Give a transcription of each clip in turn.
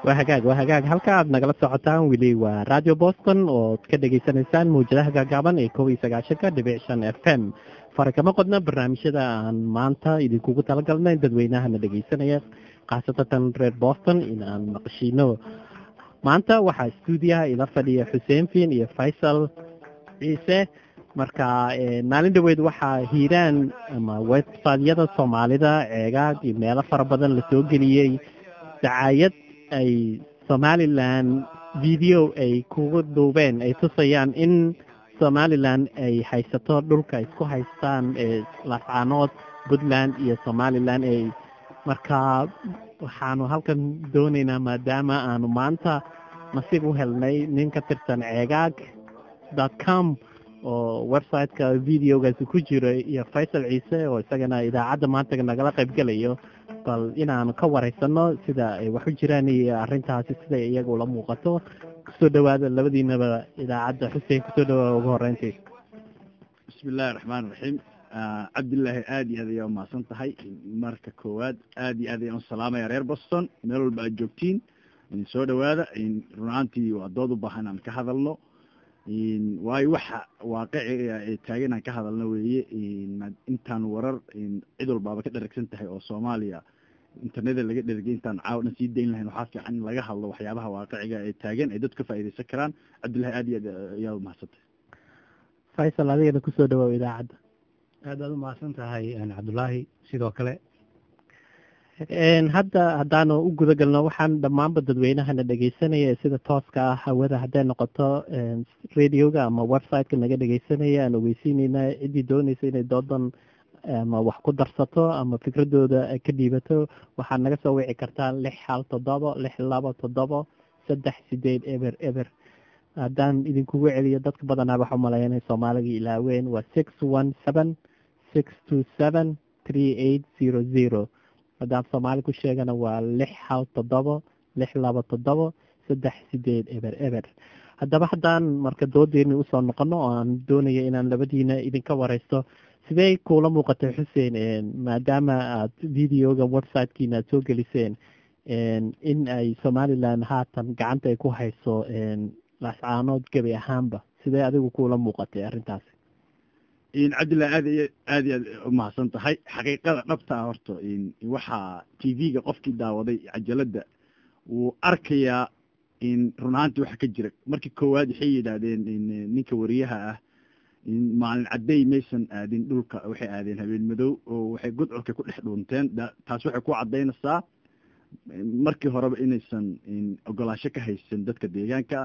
waa hagaag waa hagaag halka aad nagala socotaan weli waa radio boston ood ka dhegaysanaysaan mawjadaha gaagaaban ee kob iyo sagaashanka dhibic shan f m fara kama qodna barnaamijyada aan maanta idinkugu talagalnay dadweynahana dhegaysanaya khaasatatan reer boston in aan maqashiino maanta waxaa stuudiyaha ila fadhiya xuseen fiin iyo faysal ciise marka maalin dhaweyd waxaa hiiraan ama websiteyada soomaalida ceegaag iyo meelo fara badan lasoo geliyey dacaayad ay somalilan video ay kugu duubeen ay tusayaan in somalilan ay haysato dhulka isku haystaan laascaanood puntland iyo somalilan ay markaa waxaanu halkan doonaynaa maadaama aanu maanta nasiib u helnay nin ka tirsan ceegaag dot com oo websiteka videogaasi ku jiro iyo faysal ciise oo isagana idaacadda maanta nagala qaybgelayo bal inaanu ka wareysano sida ay wax u jiraan iyo arrintaasi siday iyaga ula muuqato kusoo dhawaada labadiinaba idaacadda xuseen kusoo dhawaada ugu horeyntii bismi illaahi raxmaan raxiim cabdillaahi aada iyo aad ayaa umahadsan tahay marka koowaad aada iyo aad ayaan usalaamaya reer boston meel walba aad joogtiin soo dhawaada run ahaantii waa dood u baahan aan ka hadalno waayo waxa waaqiciga ee taagan aan ka hadalno weeye intaan warar cid walbaaba ka dharagsan tahay oo soomaaliya interneda laga dhergay intaan caawa dhan sii dayn lahayn waxaa fiican in laga hadlo waxyaabaha waaqiciga ee taagan ay dadku ka faaidaysan karaan cabdillahi aad iyo aad ayaa umahadsantahay faysal adigana kusoo dhawaaw idaacadda aad aad umahadsan tahay cabdullaahi sidoo kale hadda haddaanu u guda galno waxaan dhammaanba dadweynahana dhegaysanaya ee sida tooska ah hawada hadday noqoto radioga ama websiteka naga dhegaysanaya aan ogeysiineyna ciddii dooneysa inay doodan ama wax ku darsato ama fikradooda ka dhiibato waxaad naga soo wici kartaa lix hal toddobo lix labo toddobo saddex sideed eber eber haddaan idinkugu celiyo dadka badanaa waxa umaleeya inay soomaaliga ilaaween waa six one seven six two seven three eight zero zero haddaan soomaali ku sheegana waa lix hal toddobo lix labo toddobo saddex sideed eber eber haddaba haddaan marka doodeeni usoo noqono oo aan doonaya inaan labadiina idinka wareysto sidee kuula muuqatay xuseen maadaama aad videoga websitekiina aad soo geliseen in ay somalilan haatan gacanta ay ku hayso laascaanood gebi ahaanba sidee adigu kuula muuqatay arrintaasi cabdillahi aad aad iyo aad umahadsan tahay xaqiiqada dhabta ah horta waxaa t v-ga qofkii daawaday cajaladda wuu arkayaa run ahaantii waxa ka jira markii koowaad waxay yidhaahdeen ninka wariyaha ah maalin cadday maysan aadin dhulka waxay aadeen habeen madow oo waxay gudcurka ku dhex dhuunteen taas waxay ku caddaynaysaa markii horeba inaysan ogolaasho ka haysan dadka deegaanka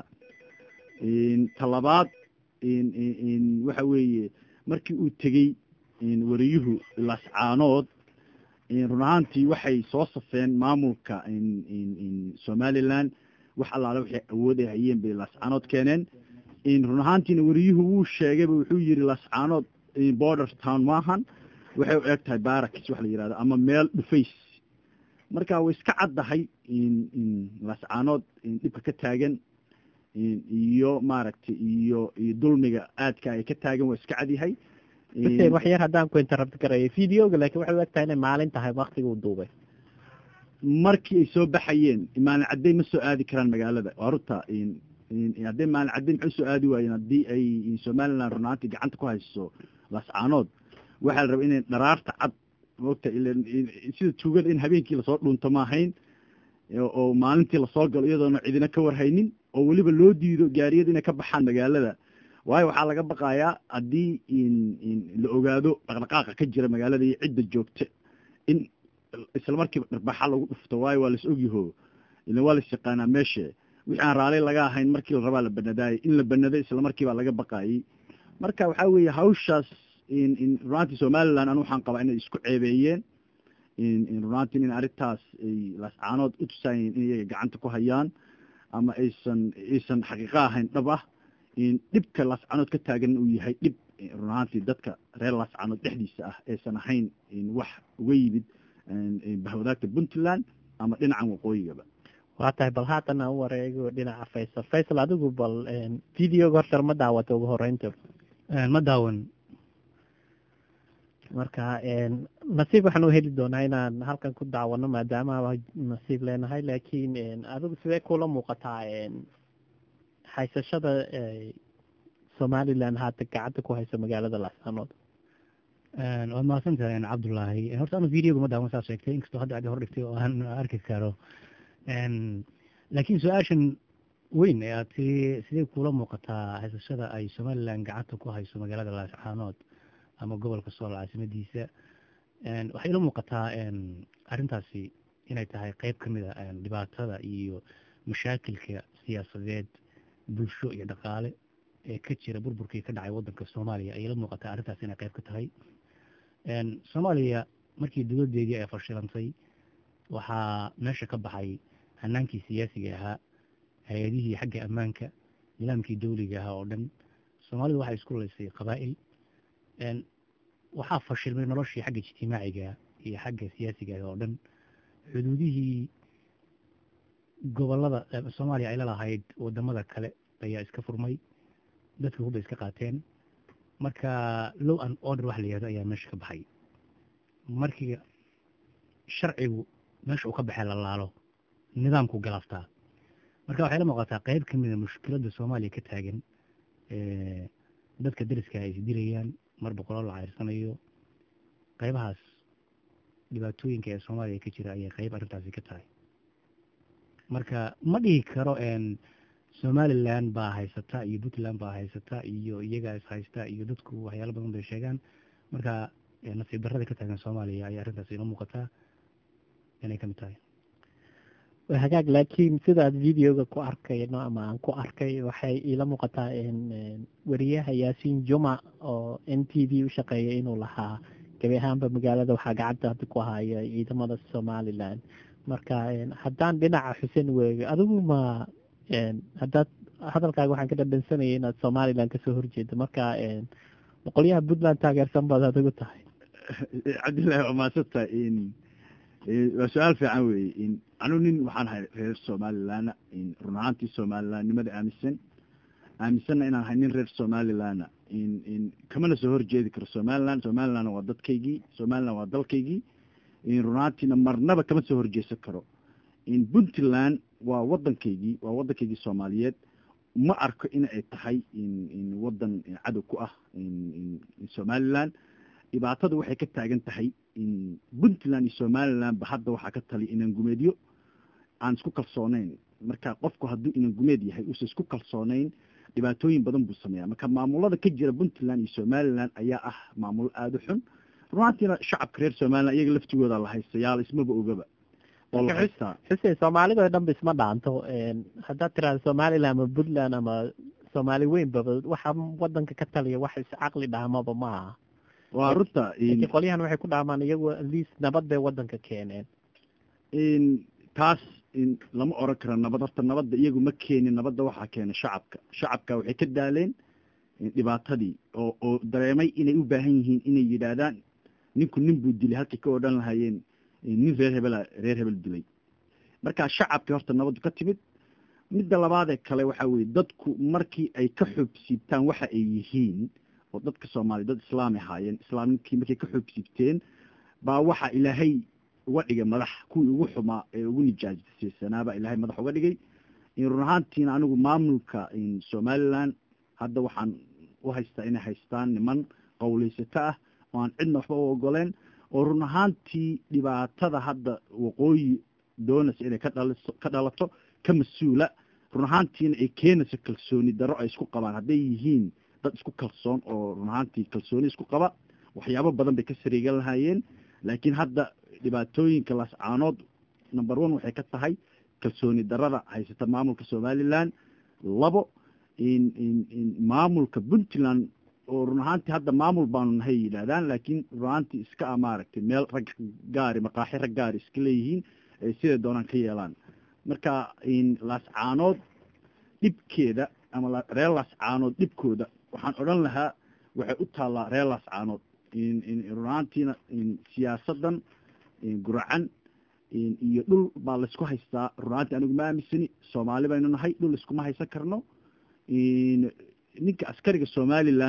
talabaad waxa weeye markii uu tegey wariyuhu laascaanood run ahaantii waxay soo safeen maamulka somalilan wax allaale waxay awood ay hayeen bay laascaanood keeneen run ahaantiina wariyuhu wuu sheegayba wuxuu yihi laascaanood border town maahan waxay u eg tahay barakis wax la yihahdo ama meel dhufays marka way iska caddahay laascaanood dhibka ka taagan iyo maaragtay iyo iyo dulmiga aadka ay ka taagan waa iska cadyahay xuseen wax yar haddaan ku interrupt garayo videoga laakiin waxay u eg tahay inay maalin tahay waktiga uu duubay markii ay soo baxayeen maalin cadday ma soo aadi karaan magaalada waa runta hadday maalin cadday maxay soo aadi waayeen haddii ay somaliland runaantii gacanta ku hayso laascaanood waxaa la rabaa inay dharaarta cad moogta sida tuugada in habeenkii lasoo dhunto ma ahayn oo maalintii lasoo galo iyadoona cidina ka warhaynin oo weliba loo diido gaariyada inay ka baxaan magaalada waayo waxaa laga baqayaa haddii la ogaado dhaqdhaqaaqa ka jira magaalada iyo cidda joogta in isla markiiba dhirbaxa lagu dhufto waayo waa las ogyaho ila waa las yaqaanaa meesha wixii aan raali laga ahayn markii la rabaa la banadaayay in la banaday isla markiibaa laga baqaayay marka waxaa weeye hawshaas runaantii somaliland anu waxaan qabaa inay isku ceebeeyeen runaantii in arrintaas ay laascaanood u tusaayeen in iyaga gacanta ku hayaan ama aysan aysan xaqiiqo ahayn dhab ah dhibka laascaanood ka taagan uu yahay dhib run ahaantii dadka reer laascaanood dhexdiisa ah aysan ahayn wax uga yimid bahwadaagta puntland ama dhinacan waqooyigaba waa tahay bal haatan aan u wareego dhinaca faysal faysal adigu bal videoga horta ma daawata ugu horeynta ma daawan marka nasiib waxaan u heli doonaa inaan halkan ku daawano maadaama nasiib leenahay laakiin adigu sidee kula muuqataa haysashada somalilan haata gacanta ku hayso magaalada laasanood waad mahadsan tahay cabdullaahi horta anu videoga ma daawan saa sheegtay inkastoo hadda adi hor dhigtay oo aan arki karo laakiin su-aashan weyn ee aad tii sidee kula muuqataa haysashada ay somalilan gacanta ku hayso magaalada laascaanood ama gobolka sool caasimadiisa waxay ila muuqataa arrintaasi inay tahay qeyb ka mid a dhibaatada iyo mashaakilka siyaasadeed bulsho iyo dhaqaale ee ka jira burburkii ka dhacay waddanka soomaaliya ayay ila muuqataa arrintaasi inay qeyb ka tahay soomaaliya markii dowladdeedii ay fashilantay waxaa meesha ka baxay hanaankii siyaasiga ahaa hay-adihii xagga ammaanka nidaamkii dawliga ahaa oo dhan soomaalidu waxay isku laysay qabaa'il waxaa fashilmay noloshii xagga ijtimaaciga iyo xagga siyaasiga oo dhan xuduudihii gobolada soomaaliya ay lalahayd wadamada kale ayaa iska furmay dadka hubay iska qaateen marka low and order wax la yihahdo ayaa meesha ka baxay markii sharcigu meesha uu ka baxay la laalo nidaamku galaftaa marka waxay la muuqataa qeyb ka mida mushkiladda soomaaliya ka taagan dadka dariska ay isdilayaan mar boqoloo la ceyrsanayo qeybahaas dhibaatooyinka ee soomaaliya ka jira ayay qeyb arrintaasi ka tahay marka ma dhihi karo somalilan baa haysata iyo puntland baa haysata iyo iyagaa is haysta iyo dadku waxyaalo badan bay sheegaan marka nasiib darrada ka taagan soomaaliya ayay arrintaasi ila muuqataa inay kamid tahay hagaag laakiin sidaad videoga ku arkayno ama aan ku arkay waxay iila muuqataa weriyaha yaasiin juma oo n t v u shaqeeya inuu lahaa gabi ahaanba magaalada waxaa gacanta hadda ku haya ciidamada somalilan marka haddaan dhinaca xuseen weego adigu ma haddaad hadalkaaga waxaan ka dhadhansanayay inaad somalilan kasoo horjeedo marka boqolyaha puntland taageersan baad adigu tahay cabdillahi waa maasanta waa su-aal fiican weeye anu nin waxaan ahay reer somalilanna run ahaantii somalilanimada aaminsan aaminsanna inaan ahay nin reer somalilanna kamana soo horjeedi karo somaliland somaliland waa dadkaygii somaliland waa dalkaygii run ahaantiina marnaba kama soo horjeesan karo puntland waa wadankaygii waa wadankaygii soomaaliyeed ma arko in ay tahay wadan cadow ku ah somaliland dhibaatadu waxay ka taagan tahay puntland iyo somaliland ba hadda waxaa ka taliya inan gumeedyo aan isku kalsooneyn marka qofku hadduu inan gumeed yahay uusan isku kalsooneyn dhibaatooyin badan buu sameeya marka maamulada ka jira puntland iyo somaliland ayaa ah maamulo aada u xun runaantiina shacabka reer somaliland iyaga laftigooda la haysta yaala ismaba ogaba oo la haystaa xuseen soomaalida oo dhan ba isma dhaanto haddaad tiraada somaliland ama puntland ama soomaali weynbaba waxa wadanka ka taliya wax iscaqli dhaamaba ma aha waa runta laakiin qolyahan waxay ku dhaamaan iyagu atleast nabad bay wadanka keeneen taas lama oran karo nabad horta nabadda iyagu ma keenin nabadda waxaa keena shacabka shacabka waxay ka daaleen dhibaatadii oo oo dareemay inay u baahan yihiin inay yidhaahdaan ninku nin buu dilay halkay ka odhan lahaayeen nin reer hebela reer hebel dilay markaa shacabkii horta nabaddu ka timid midda labaadee kale waxaa weye dadku markii ay ka xoobsiibtaan waxa ay yihiin oo dadka soomaaliya dad islaami ahaayeen islaamninkii markay ka xoobsiibteen baa waxaa ilaahay uga dhigay madax kuwii ugu xumaa ee ugu nijaajisanaabaa ilaahay madax uga dhigay run ahaantiina anigu maamulka somaliland hadda waxaan u haystaa inay haystaan niman qowleysato ah oo aan cidna waxba u ogoleen oo run ahaantii dhibaatada hadda waqooyi doonaysa inay ka dhaliso ka dhalato ka mas-uula run ahaantiina ay keenayso kalsooni darro ay isku qabaan hadday yihiin dad isku kalsoon oo run ahaantii kalsooni isku qaba waxyaabo badan bay ka sariigan lahaayeen laakiin hadda dhibaatooyinka laascaanood number one waxay ka tahay kalsooni darada haysata maamulka somaliland labo maamulka puntland oo run ahaantii hadda maamul baanu nahay yidhaahdaan laakiin run ahaantii iska a maaragtay meel rag gaari maqaaxi rag gaari iska leeyihiin ay siday doonaan ka yeelaan marka laascaanood dhibkeeda ama reer laascaanood dhibkooda waxaan odhan lahaa waxay u taallaa reer laascaanood run ahaantiina siyaasadan guracan iyo dhul baa laysku haystaa run ahaantii anigu ma aaminsani soomaali baynu nahay dhul iskuma haysan karno ninka askariga somaliland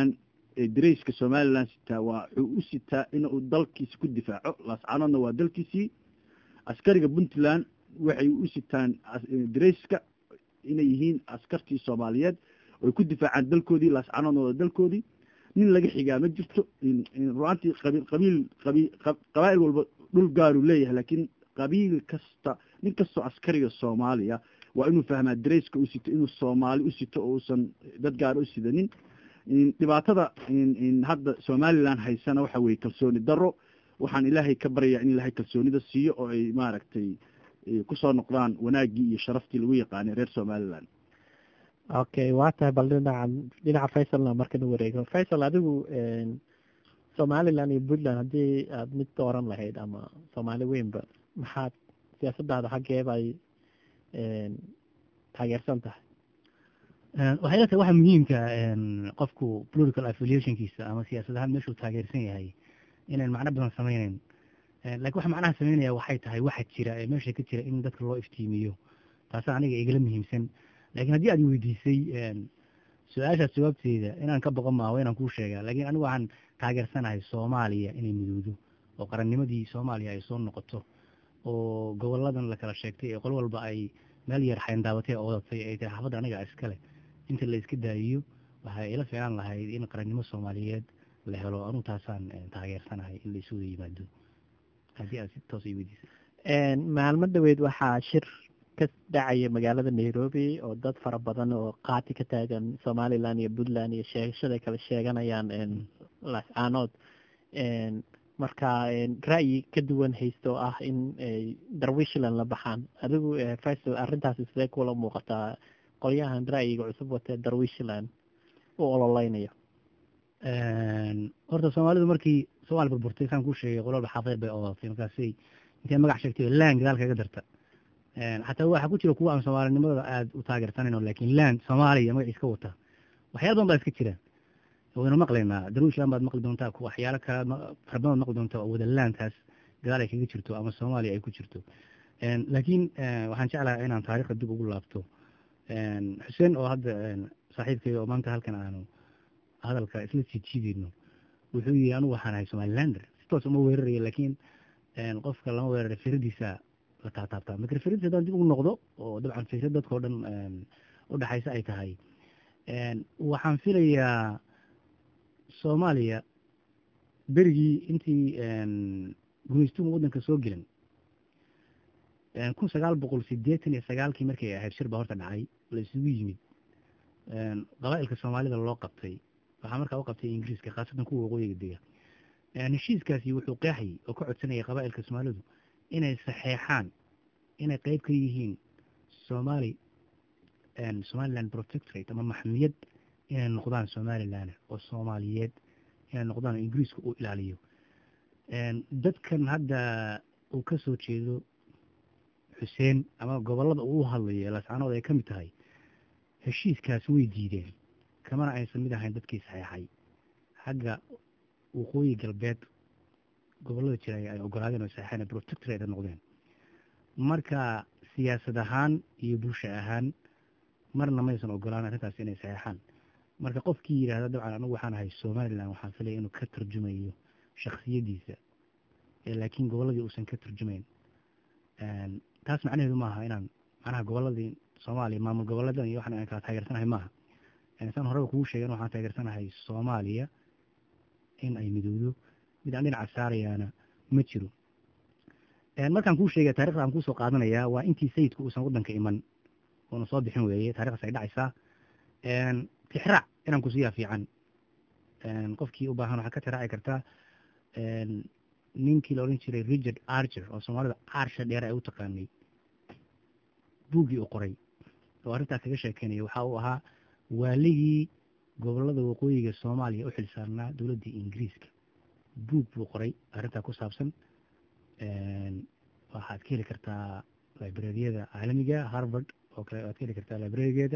ee darayska somalilan sitaa waa wuxuu u sitaa inuu dalkiisi ku difaaco laascaanoodna waa dalkiisii askariga puntland waxay u sitaan darayska inay yihiin askartii soomaaliyeed oy ku difaacaan dalkoodii laascaanoodna waa dalkoodii nin laga xigaa ma jirto ruaantii qabiil qabiil qabi qabaa'il walba dhul gaaruu leeyahay laakiin qabiil kasta nin kastoo askariga soomaaliya waa inuu fahmaa darayska u sito inuu soomaali u sito oo uusan dad gaar u sidanin dhibaatada hadda somalilan haysana waxa weye kalsooni daro waxaan ilaahay ka baryayaa in ilaahay kalsoonida siiyo oo ay maaragtay kusoo noqdaan wanaaggii iyo sharaftii lagu yaqaanay reer somalilan okay waa tahay bal dhinaca dhinaca faisalna markana wareego faisal adigu somaliland iyo puntland haddii aada mid dooran lahayd ama soomaali weynba maxaad siyaasadaada xaggeeba ay taageersan tahay waxay la tahay waxa muhiimka qofku political affiliationkiisa ama siyaasad ahaan meeshuu taageersan yahay inayn macno badan sameyneyn lakin waxa macnaha sameynaya waxay tahay waxa jira ee meesha ka jira in dadka loo iftiimiyo taasa aniga igala muhiimsan lakin haddii aad weydiisay su-aashaas jawaabteeda inaan ka boqon maaho inaan kuu sheega lakin anigu waxaan taageersanahay soomaaliya inay midowdo oo qarannimadii soomaaliya ay soo noqoto oo goboladan la kala sheegtay ee qol walba ay meel yar xayndaabatay oo wadatay ay tahay xaafadda aniga iskale inta la iska daayiyo waxay ila fiican lahayd in qarannimo soomaaliyeed la helo anuu taasaan taageersanahay in la isu wada yimaado haddii aad si toos i weydiisay maalmo dhaweyd waxaa shir ka dhacaya magaalada nairobi oo dad fara badan oo qaati ka taagan somaliland iyo puntland iyo sheegashaday kala sheeganayaan lascaanood marka ra'yi ka duwan haysto ah in darwishland la baxaan adigu faisal arrintaasi sidee kula muuqataa qolyahan ra'yiga cusub watee darwishland u ololeynayo horta soomaalidu markii soomaali burburtay saan kuu sheegay qololba xaafadeed bay odatay markaasay intay magac sheegtay land gadaal kaga darta xataa waxaa ku jira kuwa aan soomaalinimada aada u taageersanayno lakin land soomaaliya magaciis ka wata waxyaala badan baa iska jira waynu maqlaynaa darwishland baad maqli doontaa waxyaalo kale farbadood maqli doontaa oo wada landtaas gadaal ay kaga jirto ama soomaaliya ay ku jirto laakiin waxaan jeclahay inaan taarikhda dib ugu laabto xuseen oo hadda saaxiibkay oo maanta halkan aanu hadalka isla jiijiideyno wuxuu yihi anugu waxaan ahay somalilander si toos uma weerarayo laakiin qofka lama weerara firadiisa la taataabtaa marka firadiisa haddaan dib ugu noqdo oo dabcan fikrad dadka o dhan udhexaysa ay tahay waxaan filayaa soomaaliya berigii intii gumaystuhu waddanka soo gelan kun sagaal boqol sideetan iyo sagaalkii markay ahayd shir baa horta dhacay la isugu yimid qabaa'ilka soomaalida loo qabtay waxaa markaa u qabtay ingiriiska khaasatan kuwa waqooyiga dega heshiiskaasi wuxuu qeexayay oo ka codsanayay qabaa'ilka soomaalidu inay saxeexaan inay qeyb ka yihiin somali somaliland protectorate ama maxmiyad inay noqdaan somaliland oo soomaaliyeed inay noqdaan oo ingiriiska uu ilaaliyo dadkan hadda uu ka soo jeedo xuseen ama gobolada uu hadlayo lascaanood ay ka mid tahay heshiiskaas way diideen kamana aysan mid ahayn dadkii saxeexay xagga waqooyi galbeed gobolada jira ay ogolaadeen oo saxeexeen protectorate noqdeen marka siyaasad ahaan iyo bulsho ahaan marna maysan ogolaan arrintaas inay saxeexaan marka qofkii yidhahda dabcan anigu waxaan ahay somaliland waxaan filaya inuu ka tarjumayo shaksiyadiisa laakiin goboladii uusan ka tarjumayn taas macnaheedu maaha inaan macnaha goboladii soomaaliya maamul goboleedan iyo waxaan kala taageersanahay maaha saan horeba kugu sheegen waxaan taageersanahay soomaaliya in ay midowdo mid aan dhinaca saarayaana ma jiro markaan kuu sheegay taarikhda aan kuusoo qaadanayaa waa intii sayidku uusan waddanka iman oona soo bixin weeye taarikhdaas ay dhacaysaa tixraac inaan kusiiyaa fiican qofkii u baahan waxaa ka tixraaci kartaa ninkii la odhan jiray richard archer oo soomaalida arsha dheere ay u taqaanay buuggii uu qoray oo arrintaas kaga sheekeynaya waxa uu ahaa waaligii gobolada waqooyiga soomaaliya u xilsaarnaa dowladdii ingiriiska buug buu qoray arrintaa ku saabsan waxaad ka heli kartaa librariyada caalamiga harvard oo kale waad ka heli kartaa librarigeeda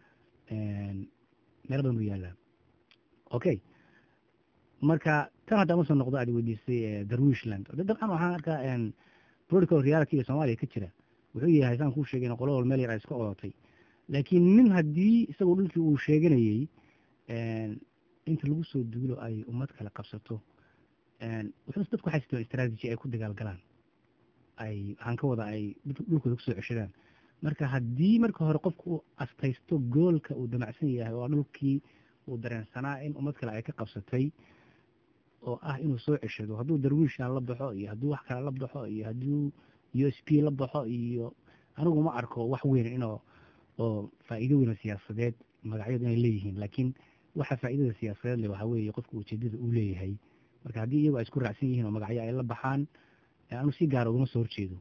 meel badan buu yaallaa okay marka tan hadda ma soo noqdo aad weydiisay darwishland dabcan waxaan arkaa political realityga soomaaliya ka jira wuxuu yahay saan kuu sheegay qolo wal meel yar ay iska odatay laakiin nin haddii isagoo dhulkii uu sheeganayey inta lagu soo duulo ay ummad kale qabsato wuxuuse dadku waxay sitaan strategy ay ku dagaalgalaan ay waxaan ka wada ay dhulkooda kusoo ceshadaan marka haddii marka hore qofku uu astaysto goolka uu damacsan yahay oo dhulkii uu dareensanaa in ummad kale ay ka qabsatay oo ah inuu soo ceshado hadduu darwiishan la baxo iyo hadduu wax kale la baxo iyo hadduu u s p la baxo iyo anigu ma arko wax weyn inoo oo faa'iido weyn oo siyaasadeed magacyadu inay leeyihiin laakiin waxa faa'iidada siyaasadeed le waxaa weeye qofka ujeedada uu leeyahay marka haddii iyagu ay isku raacsan yihiin oo magacyo ay la baxaan anu si gaara ugama soo horjeedo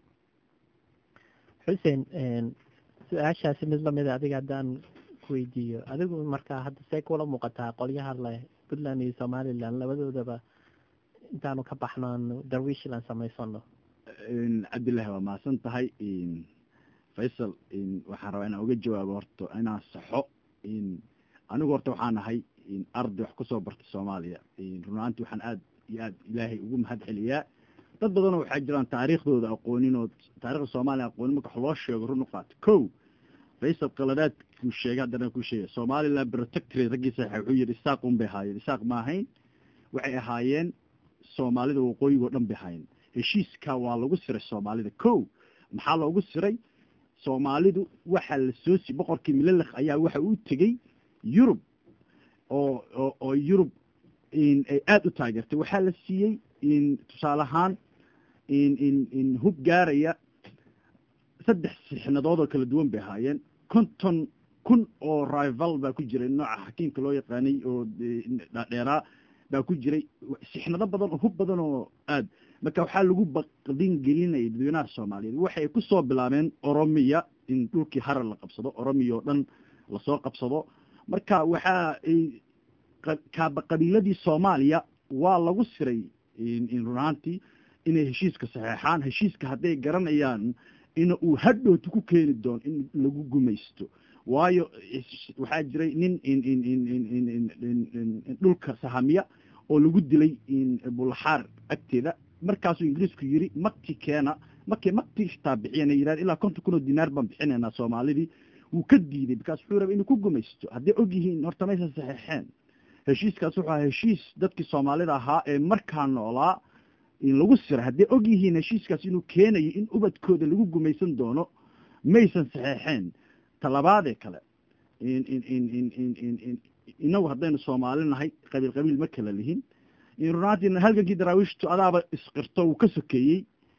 xuseen su-aashaasi mid lamida adiga haddaan kuweydiiyo adigu markaa hadda see kula muuqataa qolyaha leh puntland iyo somalilan labadoodaba intaanu ka baxno aanu darwiishland samaysano cabdillahi waa mahadsan tahay faysal waxaan rabaa inaan uga jawaabo horta inaan saxo anigu horta waxaan ahay arday wax kusoo bartay soomaaliya runaanti waxaan aad iyo aad ilaahay ugu mahad celiyaa dad badanoo waxaa jiraan taariikhdooda aqoonin oo taarikhda soomaaliya aqoonin marka wax loo sheego run u qaato ko faysal qaladaad kuu sheegay haddana kuu sheegay somaliland protectorate raggii saxiixa wuxuu yidhi isaaq un bay ahaayeen isaaq ma ahayn waxay ahaayeen soomaalida waqooyigoo dhan bay ahaayeen heshiiska waa lagu siray soomaalida ko maxaa loogu siray soomaalidu waxaa la soo si boqorkii milalekh ayaa waxa uu tegey yurub oo oo oo yurub ay aada u taageertay waxaa la siiyey tusaale ahaan in hub gaaraya saddex sixnadood oo kala duwan bay ahaayeen konton kun oo rival baa ku jiray nooca xakiimka loo yaqaanay oo dheeraa baa ku jiray sixnado badan oo hub badan oo aad marka waxaa lagu baqdin gelinayay dadweynaha soomaaliyeed waxay ku soo bilaabeen oromiya in dhulkii harar la qabsado oromiya oo dhan lasoo qabsado marka waxaa kaaba qabiiladii soomaaliya waa lagu siray runaantii inay heshiiska saxeexaan heshiiska hadday garanayaan ina uu hadhowta ku keeni doono in lagu gumaysto waayo waxaa jiray nin dhulka sahamiya oo lagu dilay bulaxaar agteeda markaasuu ingiriisku yiri makti keena markay makti xitaa bixiyeen yihahd ilaa konton kun oo dinaar baan bixinaynaa soomaalidii wuu ka diiday bikaas wuxuu rabay inuu ku gumaysto hadday og yihiin horta maysan saxeexeen heshiiskaas wuxuu ahaa heshiis dadkii soomaalida ahaa ee markaa noolaa in lagu siray hadday og yihiin heshiiskaas inuu keenayo in ubadkooda lagu gumaysan doono maysan saxeexeen talabaadee kale inagu haddaynu soomaali nahay qabiil qabiil ma kala lihin runaantii halgankii daraawiishtu adaaba isqirto wuu ka sokeeyey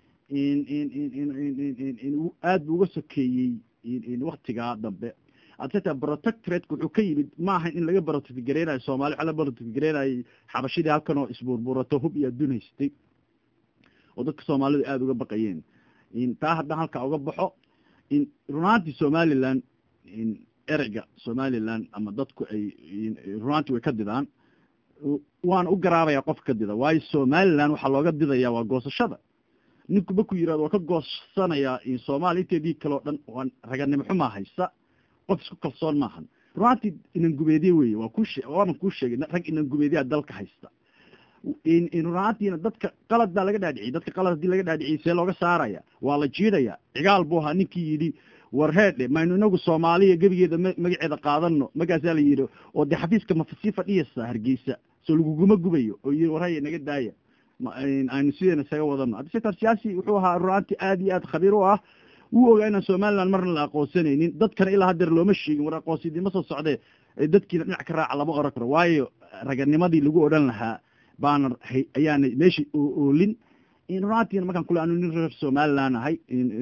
aad buu uga sokeeyey waktigaa dambe adta protectorateka wuxuu ka yimid maaha in laga protectgareynayo soomali waxa la protectgareynayay xabashidii halkan oo isbuurburato hub iyo adduun haystay oo dadka soomaalidu aada uga baqayeen taa haddaan halkaa uga baxo runaantii somaliland ereyga somaliland ama dadku ay runaantii way ka didaan waana u garaabaya qofka ka dida waayo somaliland waxaa looga didaya waa goosashada ninku markuu yirahdo waa ka goosanayaa soomaaliya inteedii kale o dhan waan raganimo xumaa haysta qof isku kalsoon maahan runaantii inangubeedye weye waa ku waanan kuu sheegay rag inangubeedyaa dalka haysta runaantiina dadka qalad baa laga dhaadhiciyay dadka qalad haddii laga dhaadhiciyay see looga saaraya waa la jiidaya cigaal buu ahaa ninkii yidhi war heedhe maynu inagu soomaaliya gebigeeda m magaceeda qaadano markaasaa la yidhi oo dee xafiiska mafasii fadhiyasa hargeysa soo laguguma gubayo oo yii war haya naga daaya aynu sideena isaga wadano haddi setar siyaasi wuxuu ahaa runaantii aada iyo aad khabiir u ah wuu ogaa inaan somaliland marna la aqoonsanaynin dadkana ilaa hadeer looma sheegin war aqoonsidima soo socdee dadkiina dhinac ka raaca lama oran karo waayo raganimadii lagu odhan lahaa baana ayaana meesha oolin runaantiina markaan kule anu nin reer somaliland ahay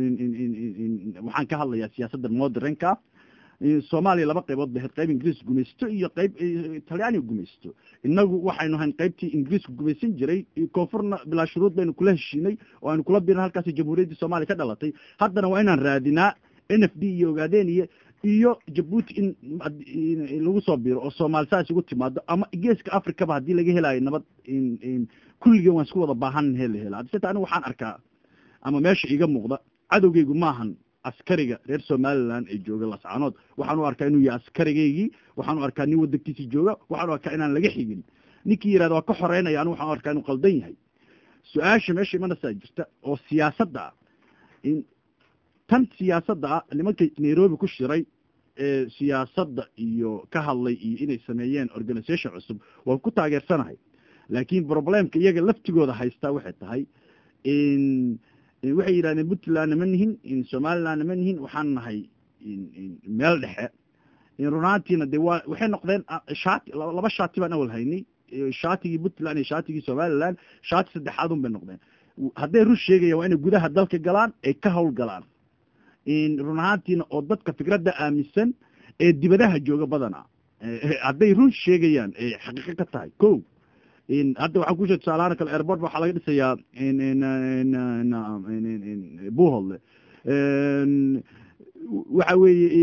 waxaan ka hadlayaa siyaasadda modernka soomaaliya laba qaybood ba ahayd qayb ingiriis gumaysto iyo qayb talyaaniga gumaysto inagu waxaynu ahayn qaybtii ingiriisku gumaysan jiray koonfurna bilaa shuruud baynu kula heshiinay oo aynu kula biirna halkaasi jamhuuriyaddii soomaaliya ka dhalatay haddana waa inaan raadinaa n f d iyo ogaadeniya iyo jabuuti in lagu soo biiro oo soomaali saas ugu timaado ama geeska africaba haddii laga helayo nabad kulligeen waan isku wada baahan he la hela haddiseta anigu waxaan arkaa ama meesha iga muuqda cadowgeygu maahan askariga reer somaliland ee jooga lascanood waxaan u arkaa inuu yahay askarigeygii waxaan u arkaa nin wadankiisi jooga waxaan u arkaa inaan laga xigin ninkii yihahda waa ka xoreynaya anigu waxaan u arkaa inuu qaldan yahay su-aasha meesha imanasaa jirta oo siyaasadda ah tan siyaasadda ah nimanka nairobi ku shiray ee siyaasadda iyo ka hadlay iyo inay sameeyeen organisation cusub waan ku taageersanahay laakiin problemka iyaga laftigooda haystaa waxay tahay in waxay yidhahdeen puntlandna ma nihin in somalilandna ma nihin waxaan nahay meel dhexe in runaantiina de waa waxay noqdeen shaati laba shaati baan awal haynay shaatigii puntland iyo shaatigii somaliland shaati saddexaad un bay noqdeen hadday run sheegayaan waa inay gudaha dalka galaan ay ka hawl galaan run ahaantiina oo dadka fikradda aaminsan ee dibadaha jooga badana hadday run sheegayaan ay xaqiiqo ka tahay ko hadda waxaan ku sheeg tusaalahaan kale airport waxaa laga dhisayaa buholde waxa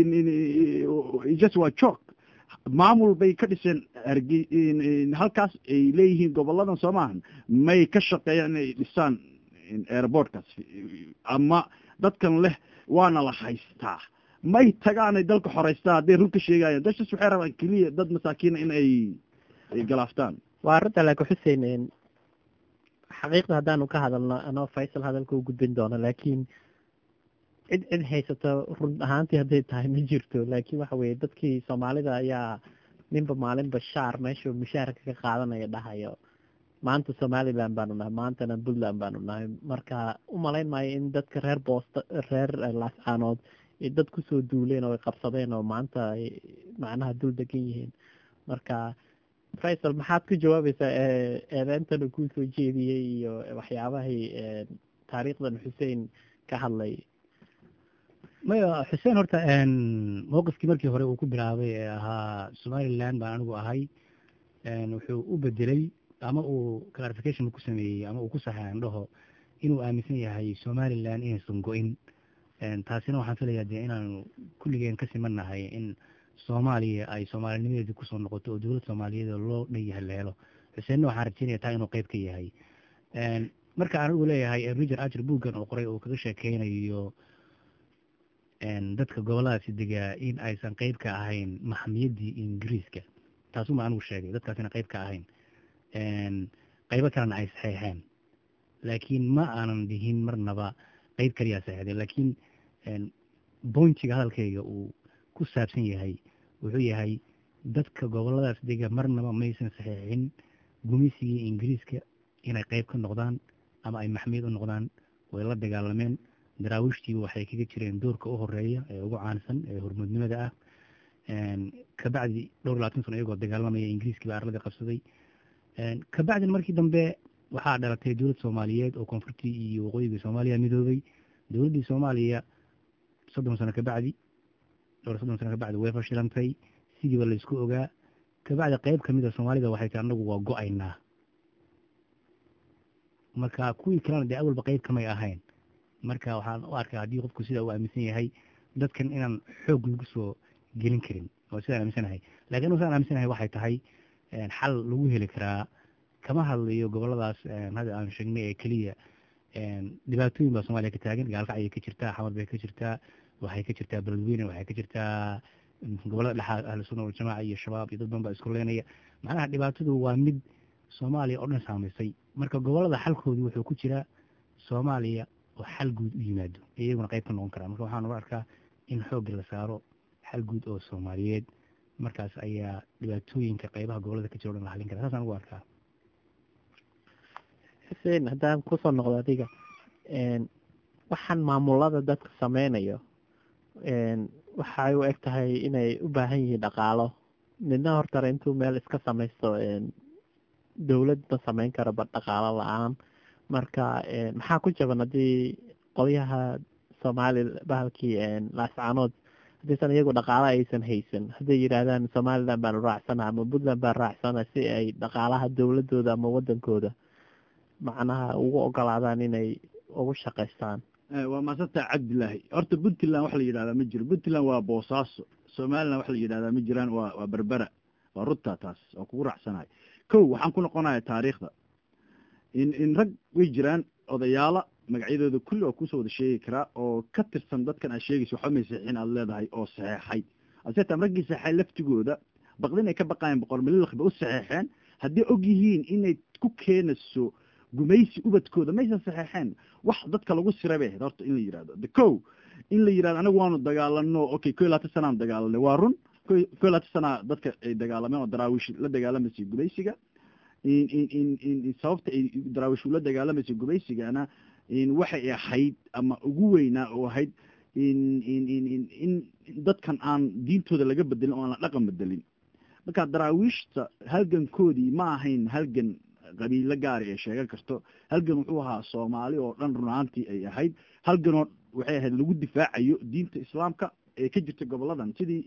weeye just waa jok maamul bay ka dhiseen arge halkaas ay leeyihiin goboladan soo maahan may ka shaqeeyaan inay dhisaan airportkaas ama dadkan leh waana la haystaa may tagaanay dalka xoreystaa hadday run ka sheegayaan dashaas waxay rabaan keliya dad masaakiina in ay galaaftaan waa arrinta laakiin xuseen xaqiiqda haddaanu ka hadalno anoo faysal hadalka u gudbin doono laakiin cid cid haysato run ahaantii hadday tahay ma jirto laakiin waxa weeye dadkii soomaalida ayaa ninba maalinba shaar meeshuu mushaarka ka qaadanaya dhahayo maanta somaliland baanu nahay maantana puntland baanu nahay marka u malayn maayo in dadka reer boosta reer laascaanood ay dad kusoo duuleen oo ay qabsadeen oo maanta ay macnaha dul degan yihiin marka faysal maxaad ku jawaabaysaa eedeyntan uu kusoo jeediyey iyo waxyaabahii taariikhdan xuseen ka hadlay maya xuseen horta mowqifkii markii hore uu ku bilaabay ee ahaa somaliland baan anigu ahay wuxuu u bedelay ama uu clarification ku sameeyey ama uu ku saxay andhaho inuu aaminsan yahay somaliland inaysan go-in taasina waxaan filayaa dee inaanu kulligeen ka siman nahay in soomaaliya ay soomaalinimadeedii kusoo noqoto oo dowlad soomaaliyeed loo dhan yahay la helo xuseenna waxaan rajeynaya taa inuu qeyb ka yahay marka anigu leeyahay riger ager buuggan oo qoray oo kaga sheekeynayo dadka goboladaasi degaa in aysan qeyb ka ahayn maxamiyaddii ingiriiska taasuma anigu sheegay dadkaasina qeyb ka ahayn qeybo kalena ay saxeexeen laakiin ma aanan dhihin marnaba qeyb kaliyaa saxeexdeen laakiin bointiga hadalkayga uu ku saabsan yahay wuxuu yahay dadka goboladaas dega marnaba maysan saxeexin gumaysigii ingiriiska inay qeyb ka noqdaan ama ay maxmiyad u noqdaan way la dagaalameen daraawiishtiiba waxay kaga jireen doorka u horeeya ee ugu caansan ee hormuudnimada ah kabacdi dhowr labaatan sano iyagoo dagaalamaya ingiriiskii baa arladii qabsaday kabacdina markii dambe waxaa dhalatay dowlad soomaaliyeed oo koonfurtii iyo waqooyiga soomaaliya midoobay dowladdii soomaaliya soddon sano kabacdi dhowr soddon sano kabacdi way fashilantay sidiiba laysku ogaa kabacdi qeyb kamid a soomaalida waxay tahay anagu waa go-aynaa marka kuwii kalena dee awalba qeyb kamay ahayn marka waxaan u arkaa haddii qofku sidaa uu aaminsan yahay dadkan inaan xoog lagu soo gelin karin waa sidaan aaminsanahay lakin anu sidaan aaminsanahay waxay tahay xal lagu heli karaa kama hadlayo goboladaas hadda aan sheegnay ee keliya dhibaatooyin baa soomaaliya ka taagan gaalkac ayay ka jirtaa xamar bay ka jirtaa waxay ka jirtaa beledweyne waxay ka jirtaa gobolada dhexaad ahlu sunna waljamaaca iyo shabaab iyo dad badan baa isku leenaya macnaha dhibaatadu waa mid soomaaliya oo dhan saamaysay marka gobolada xalkoodu wuxuu ku jiraa soomaaliya oo xal guud u yimaado iyaguna qeyb ka noqon karaa marka waxaan uga arkaa in xoogga la saaro xal guud oo soomaaliyeed markaas ayaa dhibaatooyinka qeybaha gobolada ka jira o dhan la halin kara saasaan ugu arkaa xuseen haddaan kusoo noqdo adiga waxaan maamulada dadka sameynayo waxay u eg tahay inay u baahan yihiin dhaqaalo midna hortare intuu meel iska samaysto dowlad ma sameyn karo ba dhaqaalo la-aan marka maxaa ku jaban haddii qolyaha soomaali bahalkii laascaanood haddiisan iyagu dhaqaalo aysan haysan hadday yidhaahdaan somaliland baanu raacsana ama puntland baan raacsana si ay dhaqaalaha dowladooda ama wadankooda macnaha ugu ogolaadaan inay ugu shaqaystaan waa maasanta cabdilaahi horta puntland wax la yidhahdaa ma jiro puntland waa boosaaso somaliland wax la yidhahdaa ma jiraan waa waa berbera waa runta taas waa kugu raacsanahay kow waxaan ku noqonaya taariikhda in in rag way jiraan odayaala magacyadooda kulli oo kusoo wada sheegi karaa oo ka tirsan dadkan aad sheegaysa waxba may saxiixin aad leedahay oo saxeexay aseetam raggii saxeexay laftigooda baqdin ay ka baqayeen boqor mililakh ba u saxeexeen hadday og yihiin inay ku keenayso gumaysi ubadkooda maysan saxeexeen wax dadka lagu siray bay ahayd horta in la yidhahdo de kow in la yidhahdo anagu waanu dagaalano okay ko iyo labaatan sanaan dagaalanay waa run ko iyo ko iyo labaatan sanaa dadka ay dagaalameen oo daraawiish la dagaalamaysa gubaysiga in in in in sababta ay daraawiish ula dagaalamaysa gubaysigana in waxay ahayd ama ugu weynaa oo ahayd in in in in in dadkan aan diintooda laga bedelin oo aan la dhaqan bedelin marka daraawiishta halgankoodii ma ahayn halgan qabiilo gaari ee sheegan karto halgan wuxuu ahaa soomaali oo dhan runaantii ay ahayd halganoo waxay ahayd lagu difaacayo diinta islaamka ee ka jirta goboladan sidii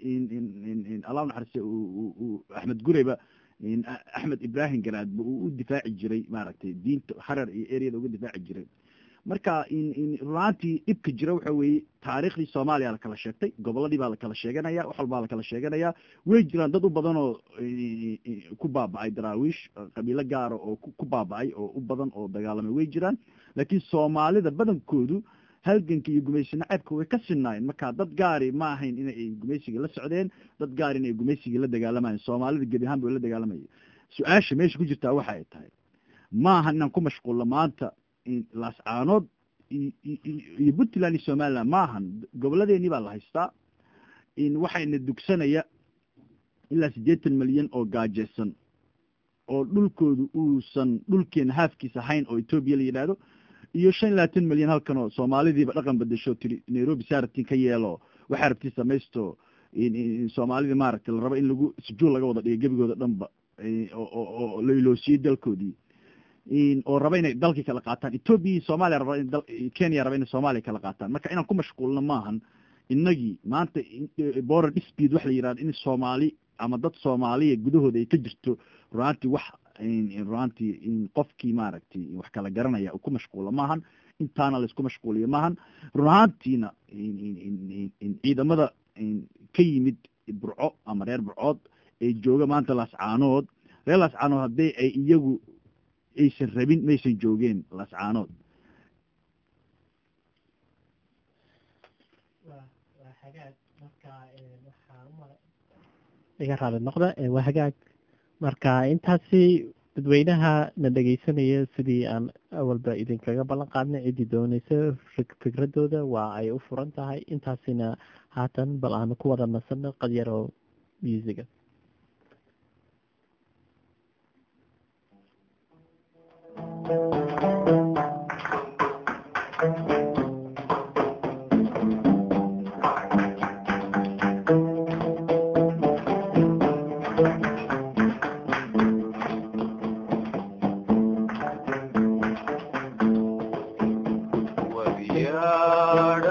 allah naxariiste axmed gureyba axmed ibrahim garaadba uu u difaaci jiray maaragtay diinta harar iyo eryada uga difaaci jiray marka runaantii dhibka jira waxa weeye taariikhdii soomaaliya la kala sheegtay goboladii baa la kala sheeganaya wax walbaa la kala sheeganaya way jiraan dad u badan oo ku baaba-ay daraawiish qabiilo gaara oo ku baaba-ay oo u badan oo dagaalamay way jiraan laakiin soomaalida badankoodu halganka iyo gumaysi naceebka way ka sinaayeen marka dad gaari ma ahayn inay gumaysiga la socdeen dad gaari inay gumaysigii la dagaalamayeen soomaalida gebi ahaan ba la dagaalamaya su-aasha meesha ku jirtaa waxa ay tahay maaha inaan ku mashquulno maanta laascaanood iyo puntland iyo somaliland maahan goboladeenii baa la haystaa in waxayna dugsanaya ilaa siddeetan milyan oo gaajeysan oo dhulkoodu uusan dhulkeena haafkiisa ahayn oo etoobiya la yidhaahdo iyo shan iyo labaatan milyan halkan oo soomaalidiiba dhaqan bedesho tiri nairobi saarabtiin ka yeelo waxaa rabtiin samaysto soomaalidii maaragtay la rabo in lagu sujuul laga wada dhigo gebigooda dhanba oo la iloosiyey dalkoodii oo raba inay dalkii kala qaataan etoobiya iyo soomaaliya raba in kenya raba inay soomaaliya kala qaataan marka inaan ku mashquulno maahan inagii maanta border dispute waxa la yihahdo in soomaali ama dad soomaaliya gudahooda ay ka jirto runaantii wax runaantii qofkii maaragtay wax kala garanaya ku mashquulo maahan intaana laisku mashquuliyo maahan runaantiina ciidamada ka yimid burco ama reer burcood ee jooga maanta laascaanood reer laascaanood haddii ay iyagu aysan rabin maysan joogeen laascaanood iga raali noqda waa hagaag marka intaasi dadweynaha na dhegeysanaya sidii aan awalba idinkaga ballan qaadnay ciddii dooneysa fikradooda waa ay u furan tahay intaasina haatan bal aanu ku wada nasano qadyaro musiga وبيار